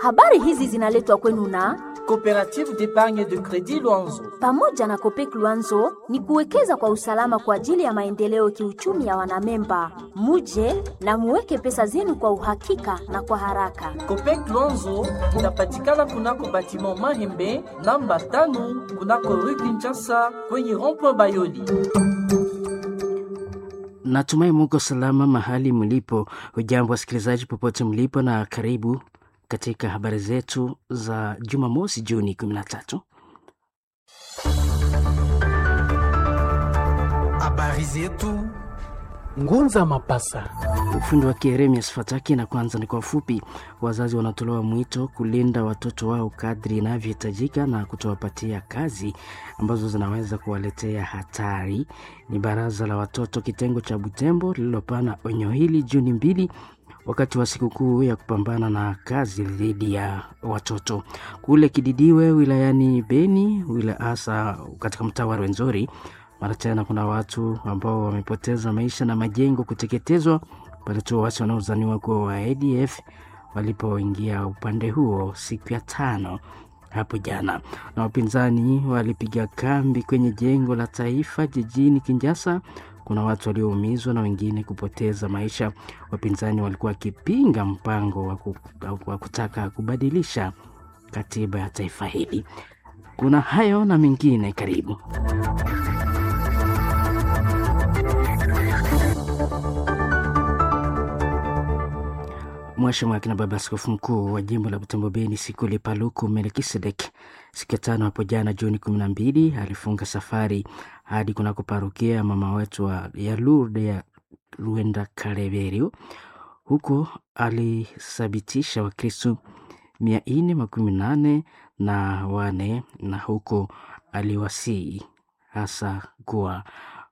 Habari hizi zinaletwa kwenu na Coopérative d'épargne de crédit Luanzo. pamoja na Kopek Luanzo ni kuwekeza kwa usalama kwa ajili ya maendeleo kiuchumi ya wanamemba. Muje na muweke pesa zenu kwa uhakika na kwa haraka. Copec Luanzo inapatikana kunako batiment Mahembe namba tano kunako rue Kinshasa kwenye rond-point Bayoli. Natumai muko salama mahali mlipo. Hujambo wasikilizaji popote mlipo, na karibu katika habari zetu za Jumamosi Juni 13. Habari zetu Ngunza Mapasa. Ufundi wa Kieremias Fataki, na kwanza ni kwa ufupi. Wazazi wanatolewa mwito kulinda watoto wao kadri inavyohitajika na kutowapatia kazi ambazo zinaweza kuwaletea hatari. Ni baraza la watoto kitengo cha Butembo lililopana onyo hili Juni mbili wakati wa sikukuu ya kupambana na kazi dhidi ya watoto kule Kididiwe wilayani Beni, wila hasa katika mtaa wa Rwenzori. Mara tena kuna watu ambao wamepoteza maisha na majengo kuteketezwa pale tu waasi wanaozaniwa kuwa wa ADF walipoingia upande huo siku ya tano hapo jana, na wapinzani walipiga kambi kwenye jengo la taifa jijini Kinshasa. Kuna watu walioumizwa na wengine kupoteza maisha. Wapinzani walikuwa wakipinga mpango wa ku- wa kutaka kubadilisha katiba ya taifa hili. Kuna hayo na mengine, karibu. Mwashamu akina baba askofu mkuu wa jimbo la Butembo Beni Sikuli Paluku Melkisedek siku ya tano hapo jana Juni kumi na mbili alifunga safari hadi kunako parokia ya mama wetu wa ya Lourdes ya Ruenda Kareverio. Huko alithabitisha Wakristu mia nne makumi nane na wane na huko aliwasii hasa kuwa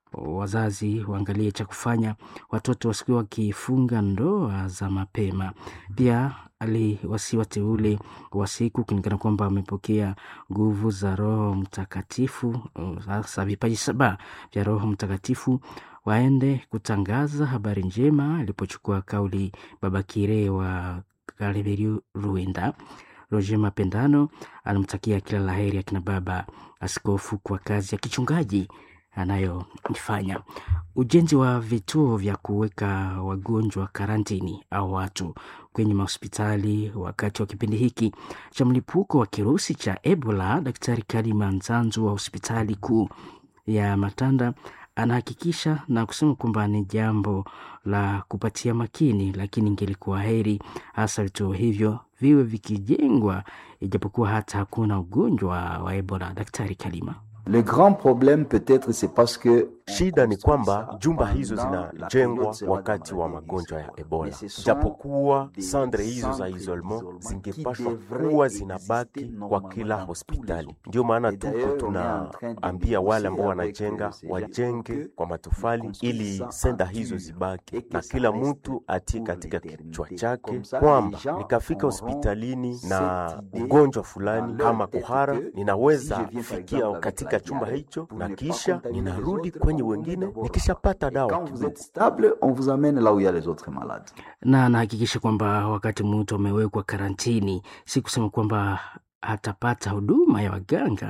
wazazi waangalie cha kufanya watoto wasikuwa wakifunga ndoa za mapema. Pia aliwasi wateule wa siku kulingana kwamba wamepokea nguvu za Roho Mtakatifu, hasa vipaji saba vya Roho Mtakatifu, waende kutangaza habari njema. Alipochukua kauli Baba Kire wa Kaleveriu Ruenda, Roger Mapendano alimtakia kila laheri akina baba askofu kwa kazi ya kichungaji anayoifanya. Ujenzi wa vituo vya kuweka wagonjwa karantini au watu kwenye mahospitali wakati wa kipindi hiki cha mlipuko wa kirusi cha Ebola. Daktari Kalima Nzanzu wa hospitali kuu ya Matanda anahakikisha na kusema kwamba ni jambo la kupatia makini, lakini ingelikuwa heri hasa vituo hivyo viwe vikijengwa, ijapokuwa hata hakuna ugonjwa wa Ebola. Daktari Kalima. Le grand problème peut-être c'est parce que Shida ni kwamba jumba hizo zinajengwa wakati wa magonjwa ya Ebola, japokuwa sandre hizo za isolement zingepashwa kuwa zinabaki kwa kila hospitali. Ndio maana tuko tunaambia wale ambao wanajenga wajenge kwa matofali, ili senda hizo zibaki, na kila mtu atie katika kichwa chake kwamba nikafika hospitalini na ugonjwa fulani kama kuhara, ninaweza fikia katika chumba hicho na kisha ninarudi kwenye wengine nikishapata dawa quand vous kidogo. êtes stable, on vous amène là où il y a les autres malades. na anahakikisha kwamba wakati mtu amewekwa karantini, si kusema kwamba hatapata huduma ya waganga.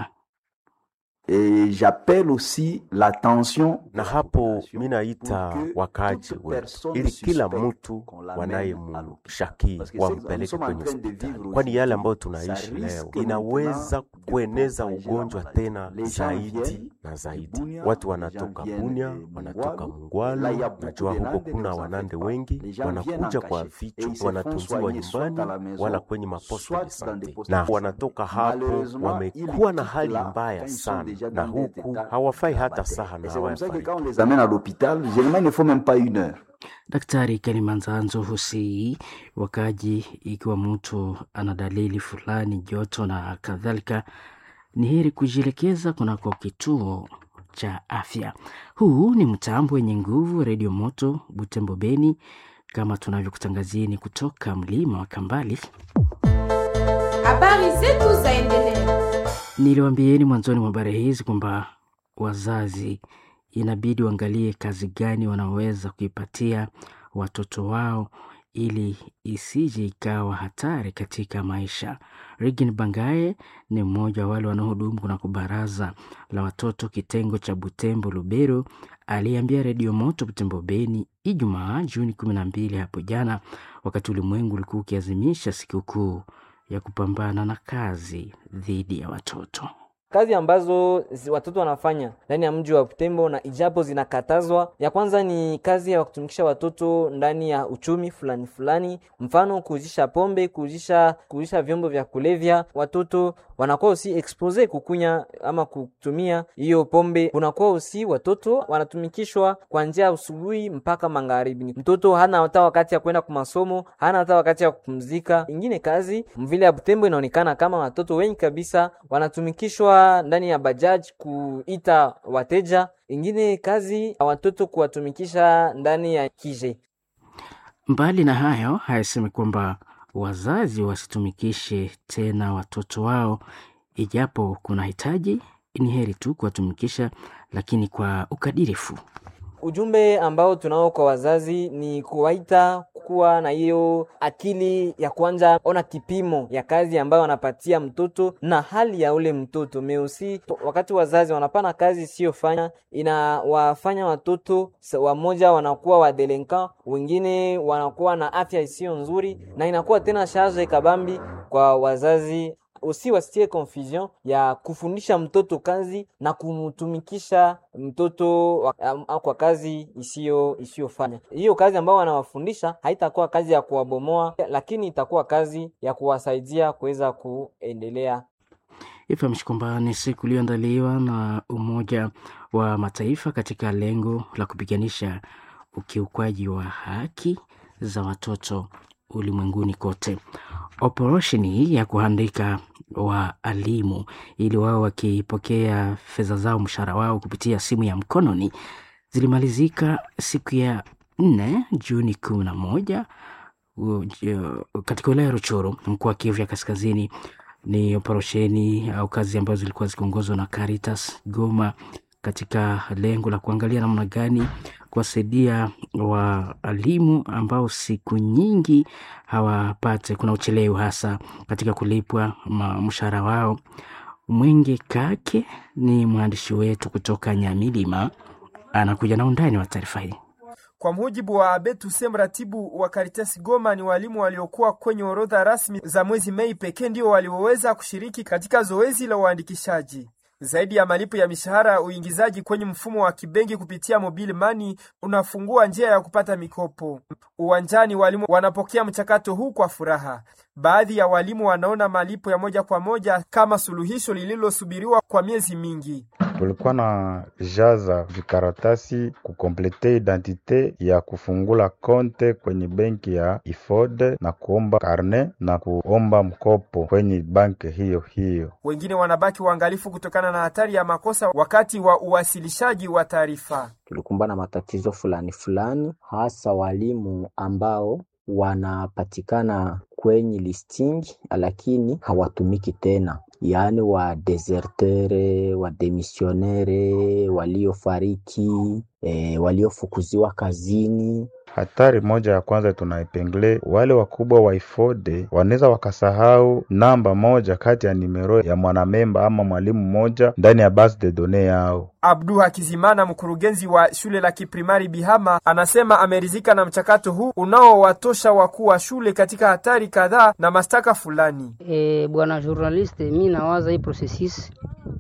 Et j'appelle aussi l'attention na hapo mi naita wakaaji wetu ili kila mtu wanayemshaki wampeleke kwenye hospitali, kwani yale ambayo tunaishi leo inaweza kueneza ugonjwa tena zaidi na zaidi. Watu wanatoka Bunia, wanatoka Mungwalo, najua huko kuna wanande wengi wanakuja kwa vichwa, wanatunziwa nyumbani wala kwenye maposto de sante, na wanatoka hapo wamekuwa na hali mbaya sana, na huku hawafai hata saha na Et c'est comme ça que hawafariki. quand on les amène à l'hôpital, généralement il ne faut même pas une heure. Daktari Kalimanzanzo husii wakaji, ikiwa mtu ana dalili fulani, joto na kadhalika, ni heri kujielekeza kunako kituo cha afya. Huu ni mtambo wenye nguvu, Redio Moto Butembo Beni, kama tunavyokutangazieni kutoka mlima wa Kambali. Habari zetu zaendelea. Niliwaambieni mwanzoni mwa habari hizi kwamba wazazi inabidi waangalie kazi gani wanaweza kuipatia watoto wao ili isije ikawa hatari katika maisha. Regin Bangae ni mmoja wa wale wanaohudumu kunako baraza la watoto kitengo cha Butembo Lubero, aliambia Redio Moto Butembo Beni Ijumaa Juni kumi na mbili hapo jana, wakati ulimwengu ulikuwa ukiazimisha sikukuu ya kupambana na kazi dhidi ya watoto. Kazi ambazo watoto wanafanya ndani ya mji wa Butembo na ijapo zinakatazwa, ya kwanza ni kazi ya kutumikisha watoto ndani ya uchumi fulani fulani, mfano kuuzisha pombe, kuuzisha kuuzisha vyombo vya kulevya. Watoto wanakuwa usi expose kukunya ama kutumia hiyo pombe, kunakuwa usi watoto wanatumikishwa kuanzia asubuhi mpaka magharibi. Mtoto hana hata wakati ya kwenda kwa masomo, hana hata wakati ya kupumzika. Ingine kazi mvile ya Butembo inaonekana kama watoto wengi kabisa wanatumikishwa ndani ya bajaji kuita wateja. Ingine kazi watoto kuwatumikisha ndani ya kije. Mbali na hayo, hayasemi kwamba wazazi wasitumikishe tena watoto wao, ijapo kuna hitaji, ni heri tu kuwatumikisha, lakini kwa ukadirifu. Ujumbe ambao tunao kwa wazazi ni kuwaita kuwa na hiyo akili ya kwanza, ona kipimo ya kazi ambayo wanapatia mtoto na hali ya ule mtoto meusi. Wakati wazazi wanapana kazi isiyofanya, inawafanya watoto wamoja wanakuwa wadelinka, wengine wanakuwa na afya isiyo nzuri, na inakuwa tena charge kabambi kwa wazazi usi wasitie confusion ya kufundisha mtoto kazi na kumtumikisha mtoto kwa kazi isiyo isiyofanya. Hiyo kazi ambayo wanawafundisha haitakuwa kazi ya kuwabomoa, lakini itakuwa kazi ya kuwasaidia kuweza kuendelea. Ifahamishi kwamba ni siku iliyoandaliwa na Umoja wa Mataifa katika lengo la kupiganisha ukiukwaji wa haki za watoto ulimwenguni kote. Operesheni hii ya kuandika waalimu ili wao wakipokea fedha zao mshahara wao kupitia simu ya mkononi zilimalizika siku ya nne Juni kumi na moja katika wilaya ya Ruchuru, mkoa wa Kivu ya Kaskazini. Ni operesheni au kazi ambazo zilikuwa zikiongozwa na Caritas Goma katika lengo la kuangalia namna gani kuwasaidia waalimu ambao siku nyingi hawapate, kuna uchelewu hasa katika kulipwa mshahara wao. Mwingi Kake ni mwandishi wetu kutoka Nyamilima, anakuja na undani wa taarifa hii. Kwa mujibu wa Abetuse, mratibu wa Caritas Goma, ni walimu waliokuwa kwenye orodha rasmi za mwezi Mei pekee ndio walioweza kushiriki katika zoezi la uandikishaji. Zaidi ya malipo ya mishahara, uingizaji kwenye mfumo wa kibenki kupitia mobile money unafungua njia ya kupata mikopo. Uwanjani, walimu wanapokea mchakato huu kwa furaha. Baadhi ya walimu wanaona malipo ya moja kwa moja kama suluhisho lililosubiriwa kwa miezi mingi. Tulikuwa na jaza vikaratasi kukomplete identite ya kufungula konte kwenye benki ya Ifode na kuomba karne na kuomba mkopo kwenye banki hiyo hiyo. Wengine wanabaki waangalifu kutokana na hatari ya makosa wakati wa uwasilishaji wa taarifa. Tulikumbana na matatizo fulani fulani, hasa walimu ambao wanapatikana kwenye listing lakini hawatumiki tena, yaani wa desertere, wa demisionere, waliofariki, e, waliofukuziwa kazini. Hatari moja ya kwanza tunaipengle, wale wakubwa wa Ifode wanaweza wakasahau namba moja kati ya nimero ya mwanamemba ama mwalimu mmoja ndani ya base de données yao. Abdu Hakizimana, mkurugenzi wa shule la kiprimari Bihama, anasema ameridhika na mchakato huu unaowatosha wakuu wa shule katika hatari kadhaa na mashtaka fulani. E, bwana journaliste, mi nawaza hii processus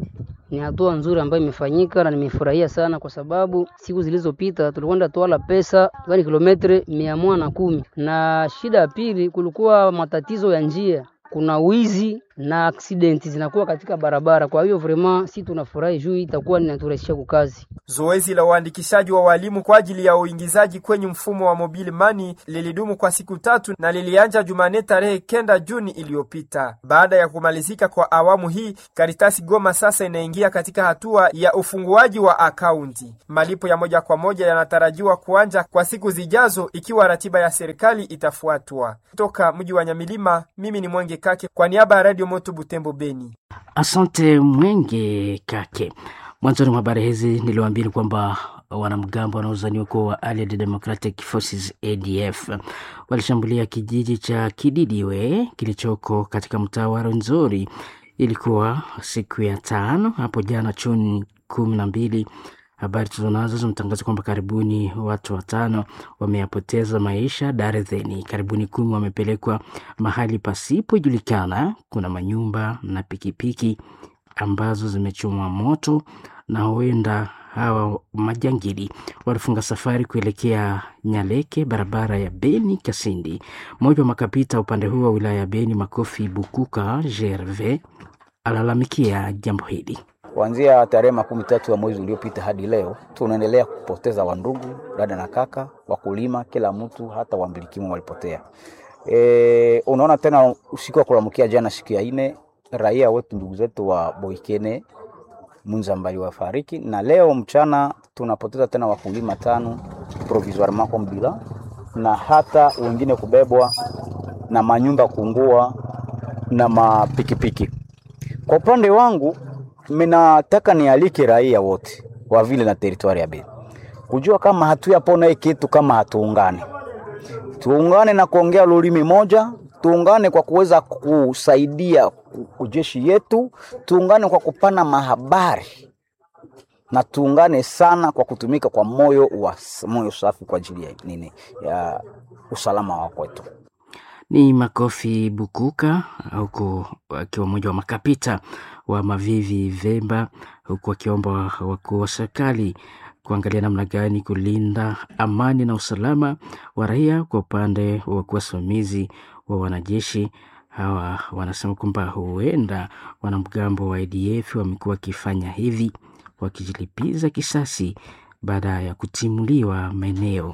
ni hatua nzuri ambayo imefanyika na nimefurahia sana, kwa sababu siku zilizopita tulikwenda twala pesa yani kilometre mia moja na kumi na shida ya pili kulikuwa matatizo ya njia kuna wizi na accident zinakuwa katika barabara. Kwa hiyo vraiment si tunafurahi juu itakuwa ninaturahisisha kukazi. Zoezi la uandikishaji wa walimu kwa ajili ya uingizaji kwenye mfumo wa mobile money lilidumu kwa siku tatu na lilianja Jumanne tarehe kenda Juni iliyopita. Baada ya kumalizika kwa awamu hii, Karitasi Goma sasa inaingia katika hatua ya ufunguaji wa akaunti. Malipo ya moja kwa moja yanatarajiwa kuanja kwa siku zijazo ikiwa ratiba ya serikali itafuatwa. Kutoka mji wa Nyamilima, mimi ni Mwenge Kake kwa niaba ya Radio Moto Butembo Beni. Asante Mwenge Kake. Mwanzoni mwa habari hizi niliwaambia kwamba wanamgambo wanaozaniwa kuwa wa Allied Democratic Forces ADF walishambulia kijiji cha Kididiwe kilichoko katika mtaa wa Rwenzori. Ilikuwa siku ya tano hapo jana Juni kumi na mbili. Habari tulizonazo zimetangaza kwamba karibuni watu watano wameyapoteza maisha, darzeni karibuni kumi wamepelekwa mahali pasipojulikana. Kuna manyumba na pikipiki ambazo zimechomwa moto na huenda hawa majangili walifunga safari kuelekea Nyaleke, barabara ya Beni Kasindi. Mmoja wa makapita upande huo wa wilaya ya Beni, Makofi Bukuka Gerve, alalamikia jambo hili. Kuanzia tarehe makumi tatu ya mwezi uliopita hadi leo tunaendelea kupoteza wandugu, dada na kaka, wakulima, kila mtu, hata wambilikimu walipotea. E, unaona tena usiku wa kulamkia jana, siku ya ine, raia wetu ndugu zetu wa Boikene Munzambali wafariki, na leo mchana tunapoteza tena wakulima tano provisoirement comme bilan, na hata wengine kubebwa na manyumba kuungua na mapikipiki. Kwa upande wangu minataka nialike raia wote wa vile na teritwari ya Beni kujua kama hatuyapona hii kitu kama hatuungane, tuungane na kuongea lulimi moja, tuungane kwa kuweza kusaidia jeshi yetu, tuungane kwa kupana mahabari na tuungane sana kwa kutumika kwa moyo wa moyo safi kwa ajili ya nini, ya usalama wa kwetu. Ni Makofi Bukuka huku akiwa mmoja wa makapita wa Mavivi Vemba, huku akiomba wakuu wa serikali kuangalia namna gani kulinda amani na usalama wa raia kwa upande wa wasimamizi wa wanajeshi. Hawa wanasema kwamba huenda wanamgambo wa ADF wamekuwa wakifanya hivi wakijilipiza kisasi baada ya kutimuliwa maeneo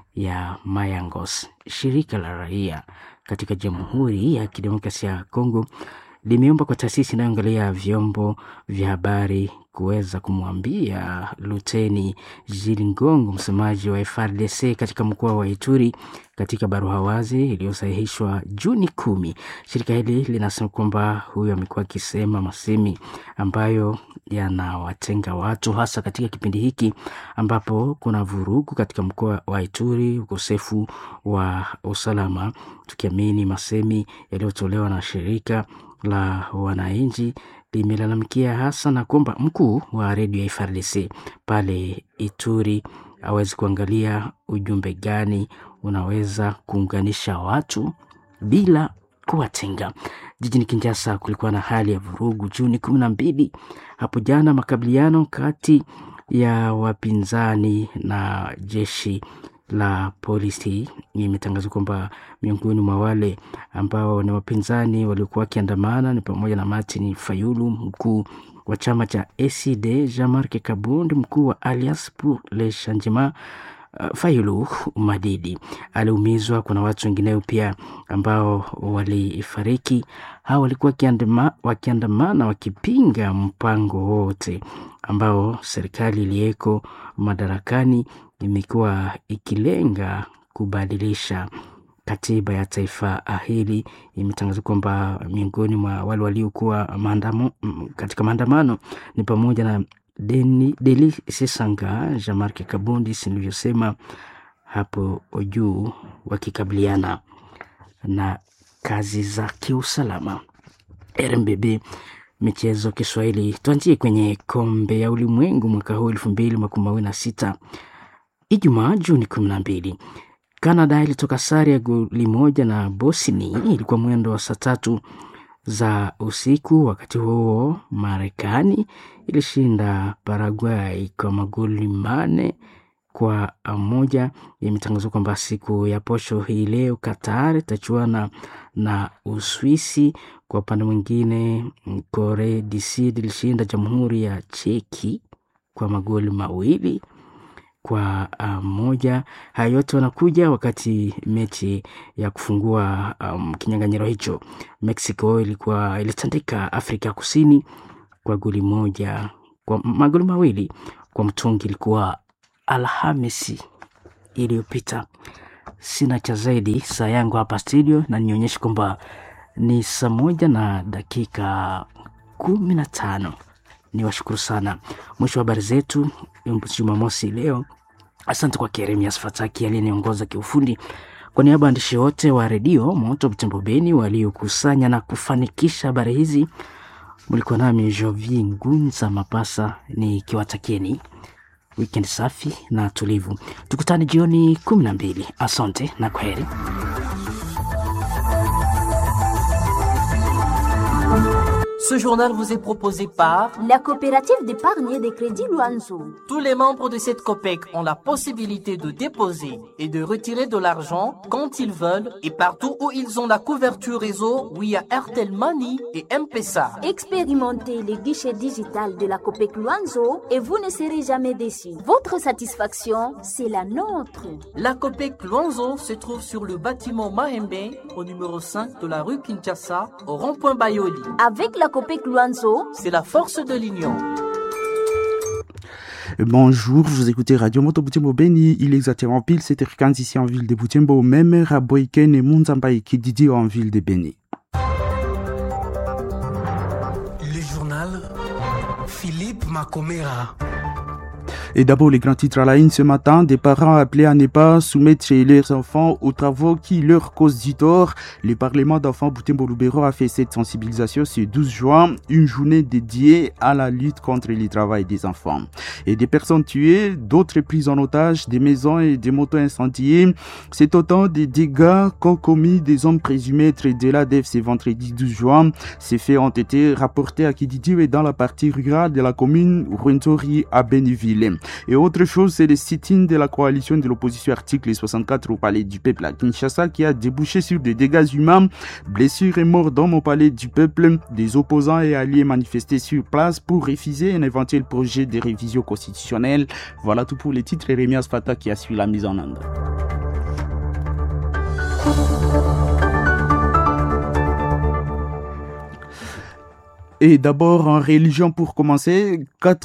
ya Mayangos. Shirika la raia katika Jamhuri ya Kidemokrasia ya Kongo limeomba kwa taasisi inayoangalia vyombo vya habari kuweza kumwambia Luteni Jili Ngongo, msemaji wa FRDC katika mkoa wa Ituri, katika barua wazi iliyosahihishwa Juni kumi. Shirika hili linasema kwamba huyo amekuwa akisema masemi ambayo yanawatenga watu, hasa katika kipindi hiki ambapo kuna vurugu katika mkoa wa Ituri, ukosefu wa usalama, tukiamini masemi yaliyotolewa na shirika la wananchi limelalamikia hasa na kwamba mkuu wa redio ya FARDC pale Ituri awezi kuangalia ujumbe gani unaweza kuunganisha watu bila kuwatenga. Jijini Kinshasa kulikuwa na hali ya vurugu Juni kumi na mbili hapo jana, makabiliano kati ya wapinzani na jeshi la polisi. Imetangazwa kwamba miongoni mwa wale ambao ni wapinzani waliokuwa wakiandamana ni pamoja na Martin Fayulu, mkuu wa chama cha ACD, Jean-Marc Kabundi, mkuu wa Alliance pour le Changement. Uh, Fayulu Madidi aliumizwa. Kuna watu wengineo pia ambao walifariki. Hawa walikuwa wakiandamana wakipinga mpango wote ambao serikali iliyeko madarakani imekuwa ikilenga kubadilisha katiba ya taifa hili. Imetangaza kwamba miongoni mwa wale waliokuwa maandamo katika maandamano ni pamoja na Deni, Deli Sesanga, Jean-Marc Kabundi nilivyosema hapo juu, wakikabiliana na kazi za kiusalama. RMBB michezo Kiswahili, tuanzie kwenye kombe ya ulimwengu mwaka huu elfu mbili makumi mawili na sita. Ijumaa Juni kumi na mbili Canada ilitoka sare ya goli moja na Bosnia, ilikuwa mwendo wa saa tatu za usiku. Wakati huo Marekani ilishinda Paraguay kwa magoli mane kwa moja. Imetangazwa kwamba siku ya posho hii leo Qatar itachuana na Uswisi. Kwa upande mwingine, Korea du Sud ilishinda Jamhuri ya Cheki kwa magoli mawili kwa uh, moja. Haya yote wanakuja wakati mechi ya kufungua um, kinyang'anyiro hicho Mexico ilikuwa ilitandika Afrika Kusini kwa goli moja kwa magoli mawili kwa mtungi. Ilikuwa Alhamisi iliyopita. Sina cha zaidi, saa yangu hapa studio na nionyeshe kwamba ni saa moja na dakika kumi na tano. Ni washukuru sana. Mwisho wa habari zetu Jumamosi leo. Asante kwa Keremias Fataki aliyeniongoza kiufundi. Kwa niaba ya waandishi wote wa redio Moto Butembo Beni waliokusanya na kufanikisha habari hizi, mlikuwa nami Jovi Ngunza Mapasa nikiwatakieni weekend safi na tulivu. Tukutane jioni kumi na mbili. Asante na kwaheri. Ce journal vous est proposé par la coopérative d'épargne et de crédit Luanzo. Tous les membres de cette COPEC ont la possibilité de déposer et de retirer de l'argent quand ils veulent et partout où ils ont la couverture réseau via Airtel Money et M-Pesa. Expérimentez les guichets digital de la COPEC Luanzo et vous ne serez jamais déçus. Votre satisfaction, c'est la nôtre. La COPEC Luanzo se trouve sur le bâtiment Mahembe au numéro 5 de la rue Kinshasa au rond-point Bayoli. Avec la COPEC Luanzo, c'est la force de l'union. Bonjour, vous écoutez Radio Moto Butembo Beni, il est exactement pile 7h15 ici en ville de Butembo, même à Boyken et Munzambaï qui Didi en ville de Beni. Le journal Philippe Macomera. Et d'abord, les grands titres à la une ce matin, des parents appelés à ne pas soumettre leurs enfants aux travaux qui leur causent du tort. Le Parlement d'enfants Boutembo Lubero a fait cette sensibilisation ce 12 juin, une journée dédiée à la lutte contre le travail des enfants. Et des personnes tuées, d'autres prises en otage, des maisons et des motos incendiées. C'est autant des dégâts qu'ont commis des hommes présumés être de l'ADF ce vendredi 12 juin. Ces faits ont été rapportés à Kididi et dans la partie rurale de la commune Rwentori à Bénéville. Et autre chose, c'est le sit-in de la coalition de l'opposition article 64 au palais du peuple à Kinshasa qui a débouché sur des dégâts humains, blessures et morts d'hommes au palais du peuple. Des opposants et alliés manifestés sur place pour refuser un éventuel projet de révision constitutionnelle. Voilà tout pour les titres et Rémias Fata qui a suivi la mise en œuvre. Et d'abord, en religion, pour commencer,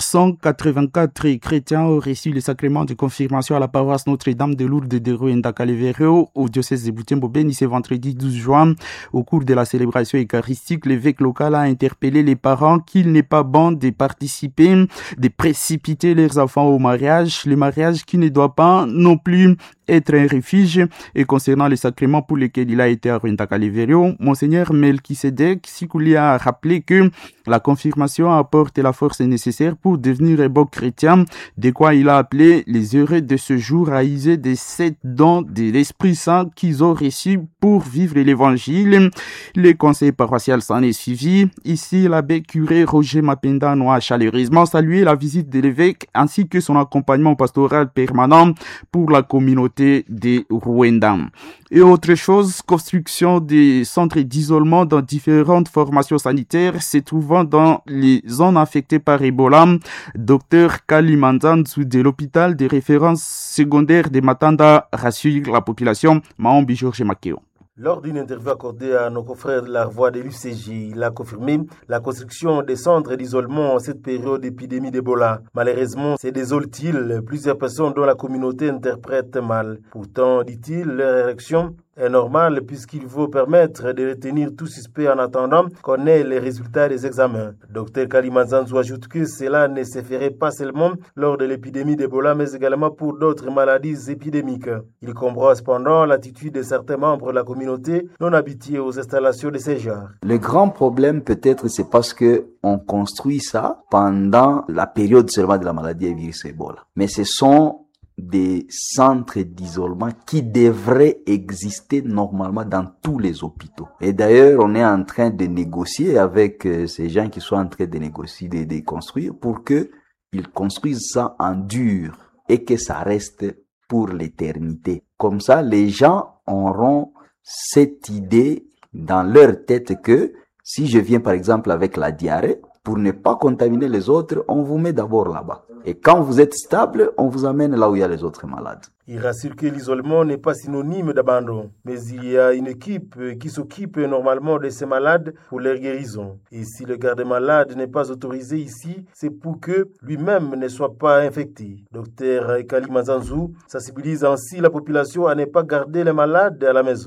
484 chrétiens ont reçu le sacrement de confirmation à la paroisse Notre-Dame de Lourdes de Ruenda Calevero au diocèse de Butembo Beni ce vendredi 12 juin. Au cours de la célébration eucharistique, l'évêque local a interpellé les parents qu'il n'est pas bon de participer, de précipiter leurs enfants au mariage, le mariage qui ne doit pas non plus être un refuge. Et concernant les sacrements pour lesquels il a été à Ruenda Calevero, Monseigneur Melchisedec Sikouli a rappelé que la confirmation apporte la force nécessaire pour devenir un bon chrétien, de quoi il a appelé les heureux de ce jour à user des sept dons de l'Esprit Saint qu'ils ont reçus pour vivre l'évangile. Les conseils paroissial s'en est suivi. Ici, l'abbé curé Roger Mapenda a chaleureusement salué la visite de l'évêque ainsi que son accompagnement pastoral permanent pour la communauté de Rwanda. Et autre chose, construction des centres d'isolement dans différentes formations sanitaires se trouvant dans les zones affectées par Ebola. Docteur Kalimanzanzu de l'hôpital de référence secondaire de Matanda rassure la population. Maombi Georges Makeo. Lors d'une interview accordée à nos confrères de la voix de l'UCJ, il a confirmé la construction des centres d'isolement en cette période d'épidémie d'Ebola. Malheureusement, c'est désole-t-il, plusieurs personnes dont la communauté interprète mal. Pourtant, dit-il, leur érection est normale puisqu'il faut permettre de retenir tout suspect en attendant qu'on ait les résultats des examens. Dr Kalimazanzou ajoute que cela ne se ferait pas seulement lors de l'épidémie d'Ebola mais également pour d'autres maladies épidémiques. Il comprend cependant l'attitude de certains membres de la communauté non habitués aux installations de ces genres. Le grand problème peut-être c'est parce que on construit ça pendant la période seulement de la maladie et virus Ebola. Mais ce sont des centres d'isolement qui devraient exister normalement dans tous les hôpitaux. Et d'ailleurs, on est en train de négocier avec euh, ces gens qui sont en train de négocier, de, de construire pour que ils construisent ça en dur et que ça reste pour l'éternité. Comme ça, les gens auront cette idée dans leur tête que si je viens par exemple avec la diarrhée, pour ne pas contaminer les autres, on vous met d'abord là-bas. Et quand vous êtes stable, on vous amène là où il y a les autres malades. Il rassure que l'isolement n'est pas synonyme d'abandon, mais il y a une équipe qui s'occupe normalement de ces malades pour leur guérison. Et si le garde-malade n'est pas autorisé ici, c'est pour que lui-même ne soit pas infecté. Docteur Kali Mazanzou sensibilise ainsi la population à ne pas garder les malades à la maison.